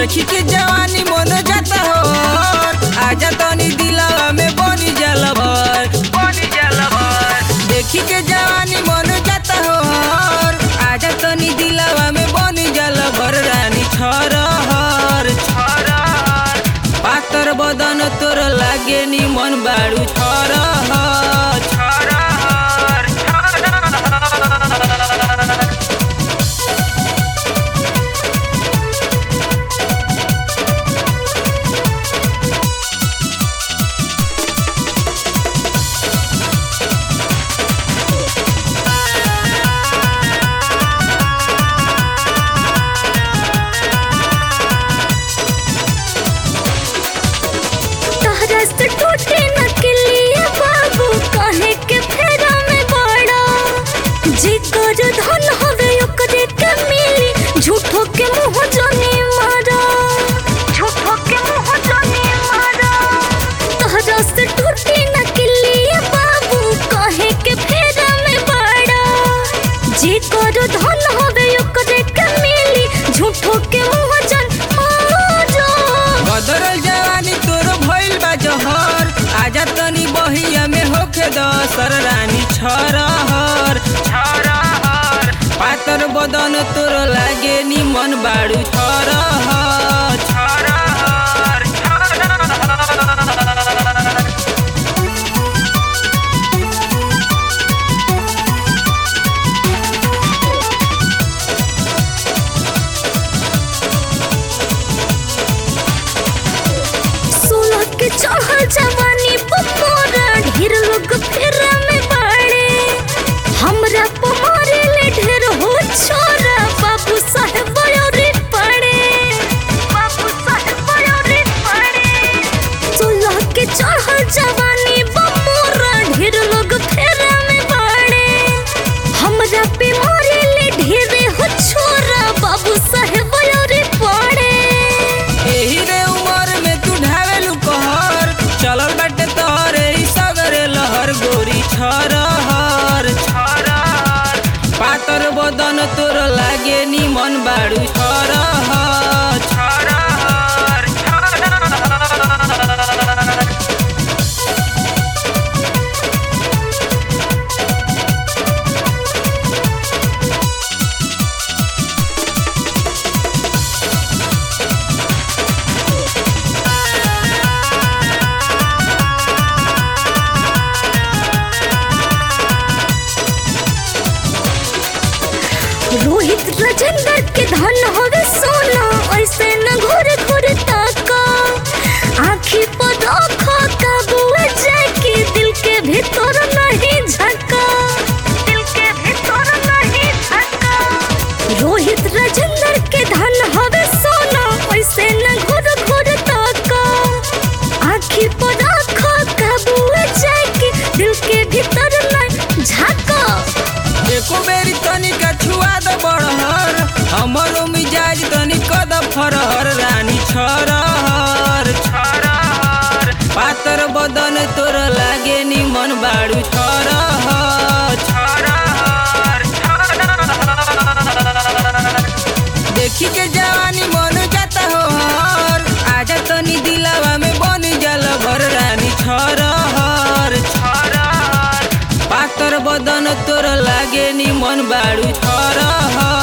देखी के जवानी मन जाता हो आजा तनी दिलवा में बनी जल भर बनी जल भर देखी के जवानी मन जाता हो आजा तनी दिलवा में बनी जल भर रानी छरहर छरहर पातर बदन तोर लागे नी मन बाड़ू छरहर छरहर छरहर तहरा से टूटे न किलिया बाबू काहे के फेरा में बड़ा जी कर धन हवे ओकरे के मिली झूठो के मुंह जाने मारा झूठो के मुंह जाने मारा तहरा से टूटे न किलिया बाबू काहे के फेरा में बड़ा जी कर धन हवे ओकरे के मिली झूठो के मुंह जान मारा बदरल जवानी तोर भइल बा जहर आजा तनी बहिया में होखे दसर रानी छरहर छरहर पातर बदन तोर लागे नी मन बाड़ू छरहर छरहर छरहर सोलह के चढ़ल जवानी पमोरा ढेर लोग फेरा में बाड़े हमरा पमारे ले ढेर हो छोरा बाबू साहेब बयोरी पड़े बाबू साहेब बयोरी पड़े सोलह के चढ़ल जवानी पमोरा ढेर लोग फेरा में बाड़े हमरा पे मारे ले ढेर हो छोरा बाबू साहेब बयोरी पड़े एही रे उमर में तू ढावेलू कहर चलल बाटे तोहरे ई सगरे लहर गोरी छरहर छरहर पातर बदन तोर लागे नी मन बाड़ू छरहर छरहर छरहर रोहित राजेंद्र के धन होवे सोना ऐसे न घुर घुर ताका आँखी पर रखो काबुआ जाके दिल के भीतर नहीं झका दिल के भीतर नहीं झका रोहित राजेंद्र के धन होवे सोना ऐसे न घुर घुर ताका आँखी पर रखो काबुआ जाके दिल के भीतर नहीं झका एको बेरी तनिका छुआ द बड़हर हमरो मिजाज तनी कद फरहर रानी छरहर छरहर पातर बदन तोर लागे नी मन बाड़ू छरहर छरहर छरहर देखी के जवानी मन जाता हो हर आजा तनी दिलावा में बनी जल भर रानी छरहर छरहर पातर बदन तोर लागे नी मन बाड़ू छरहर